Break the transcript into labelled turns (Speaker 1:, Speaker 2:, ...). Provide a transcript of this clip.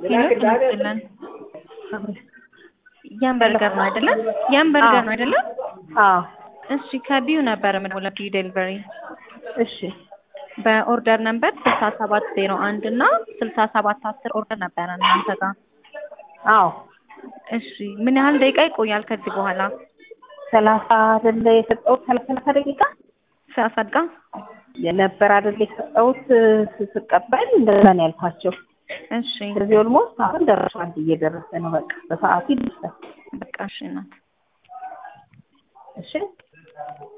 Speaker 1: ይመስለን ያን በርገር ነው አይደለም? ያን በርገር ነው አይደለም?
Speaker 2: አዎ
Speaker 1: እሺ ከቢዩ ነበር የምደውለው ቢዩ ዴሊቨሪ
Speaker 2: እሺ
Speaker 1: በኦርደር ነምበር ስልሳ ሰባት ዜሮ አንድ እና ስልሳ ሰባት አስር ኦርደር ነበረ እናንተ ጋር።
Speaker 2: አዎ
Speaker 1: እሺ ምን ያህል ደቂቃ ይቆያል ከዚህ በኋላ?
Speaker 2: ሰላሳ አይደለ የሰጠሁት ሰላሳ ደቂቃ
Speaker 1: ሰላሳ ደቂቃ
Speaker 2: የነበር አይደለ የሰጠሁት ስቀበል እንደዛ ነው ያልኳቸው።
Speaker 1: እሺ
Speaker 2: ስለዚህ ኦልሞስት አሁን ደርሷል፣ እየደረሰ ነው። በቃ በሰዓቱ ይደርሳል።
Speaker 1: በቃ እሺ እናት
Speaker 2: እሺ